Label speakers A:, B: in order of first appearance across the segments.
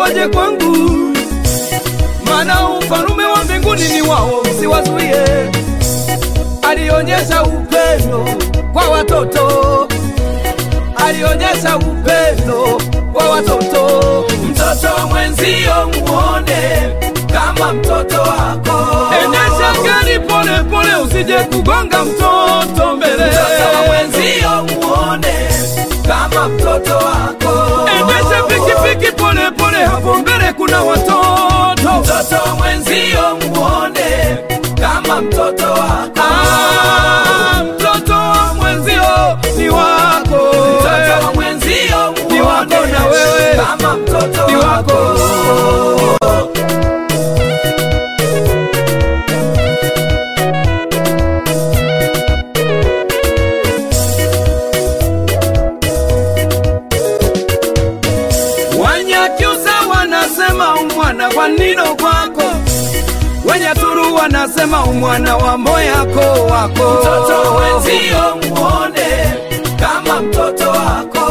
A: waje kwangu, maana ufalume wa mbinguni ni wao, msiwazuie. Alionyesha upendo kwa watoto, alionyesha upendo kwa watoto.
B: Mtoto mwenzio muone kama mtoto wako.
A: Endesha gari pole pole, usije kugonga mtoto mbele.
B: Mtoto mwenzio muone kama mtoto wako.
A: Endesha pikipiki pole pole, hapo mbele kuna watoto.
B: Mtoto mwenzio muone kama mtoto wako.
A: Ah, mtoto wa mwenzio ni wako,
B: Mtoto wa mwenzio
A: Ni wako
B: muone
A: na wewe.
B: kama mtoto
A: ni wako. Wanyakyusa wanasema umwana kwa nino kwako, Wenyaturu wanasema umwana wa moyako wako.
B: Mtoto mwenzio muone kama mtoto wako.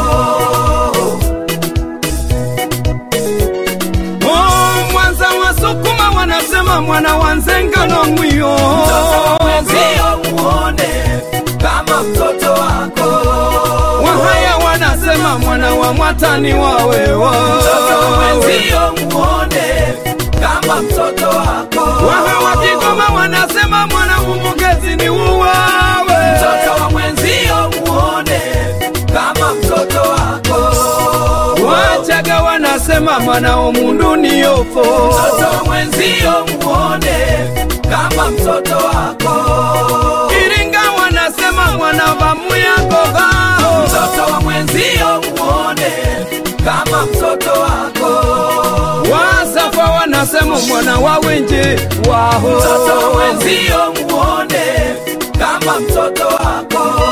A: Oh, Mwanza wasukuma wanasema mwana wa nzengano mwiyo.
B: Mtoto mwenzio muone kama mtoto wako.
A: Wahaya wanasema mwana wa mwatani wawewa.
B: Mtoto mwenzio muone kama mtoto wako.
A: Waha wa Kigoma wanasema mwana umbugezi ni uwawe.
B: Mtoto wa mwenzio muone kama mtoto wako.
A: Wachaga wanasema mwana omundu ni yofo.
B: Mtoto wa mwenzio muone kama mtoto wako.
A: Iringa wanasema mwana wa muyagoga.
B: Mtoto wa mwenzio muone kama mtoto wako.
A: Wasafa wanasema mwana wa wenje waho.
B: Mtoto wa mwenzio muone kama mtoto wako.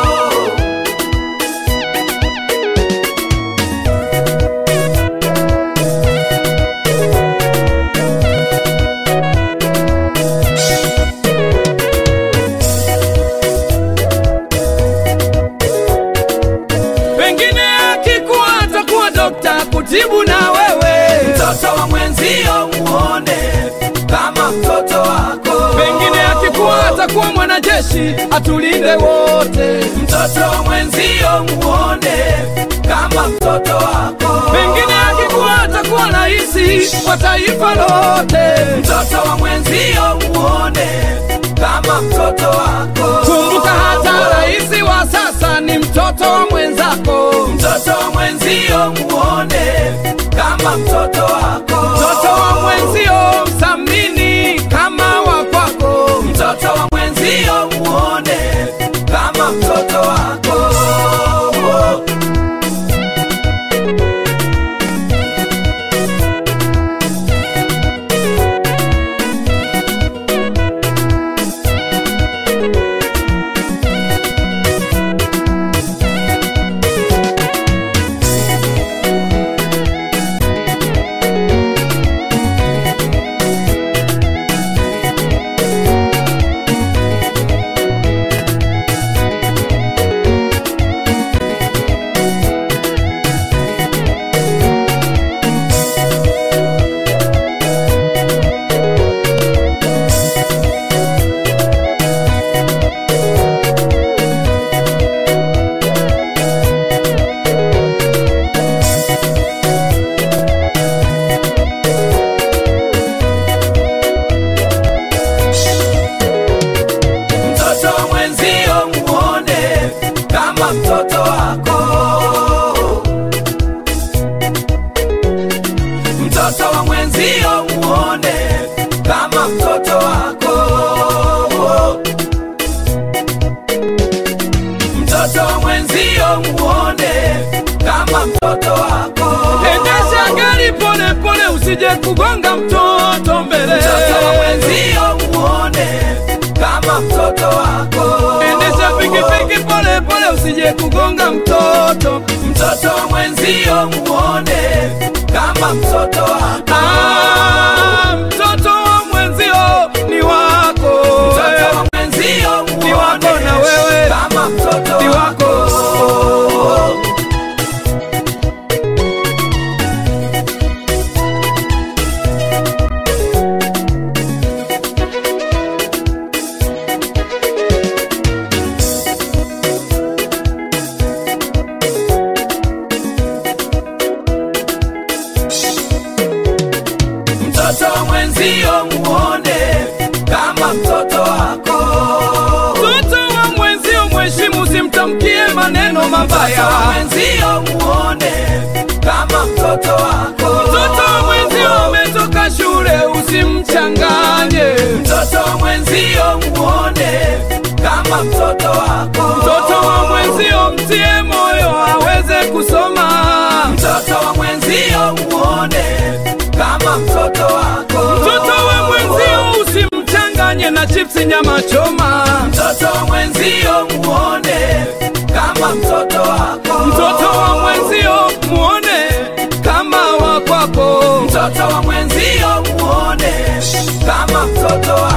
A: Pengine akikuwa atakuwa dokta kutibu na wewe.
B: Mtoto wa mwenzio muone kama mtoto wako.
A: Pengine akikuwa atakuwa mwanajeshi atulinde wote.
B: Mtoto wa mwenzio muone kama mtoto wako.
A: Pengine akikuwa atakuwa raisi wa taifa lote.
B: Mtoto wa mwenzio muone kama mtoto wako.
A: Kumbuka hata raisi wa sasa ni mtoto wa mwenzako.
B: Mtoto wa mwenzio muone kama mtoto wako.
A: Mtoto wa mwenzio msamini kama wa kwako.
B: Mtoto wa mwenzio muone kama mtoto wako. Mtoto wa mwenzio muone kama mtoto wako. Mtoto wa mwenzio muone kama mtoto wako. Mtoto wa mwenzio muone kama mtoto wako.
A: Endesha gari pole pole, usije kugonga mtoto mbele.
B: Mtoto wa mwenzio muone kama mtoto wako.
A: Endesha pikipiki pole pole, usije kugonga mtoto.
B: Mtoto wa mwenzio muone kama mtoto wako.
A: Ah, mtoto wa mwenzio ni wako.
B: Mtoto wa mwenzio
A: Ni wako
B: muone
A: na wewe.
B: kama mtoto
A: Ni wako.
B: mwenzio muone kama mtoto wako.
A: Mtoto wa mwenzio mheshimu, simtamkie maneno
B: Mtoto
A: mabaya.
B: wa mwenzio muone kama mtoto wako.
A: Mtoto wa mwenzio umetoka shule, usimchanganye.
B: Mtoto wa mwenzio muone kama mtoto wako.
A: Mtoto wa mwenzio mtie moyo aweze kusoma.
B: Mtoto wa mwenzio muone kama mtoto wako.
A: Mtoto wa mwenzio usimchanganye na chipsi nyama choma.
B: Mtoto wa mwenzio muone kama mtoto wako.
A: Mtoto wa mwenzio muone kama wa kwako.
B: Mtoto wa mwenzio muone kama mtoto wako.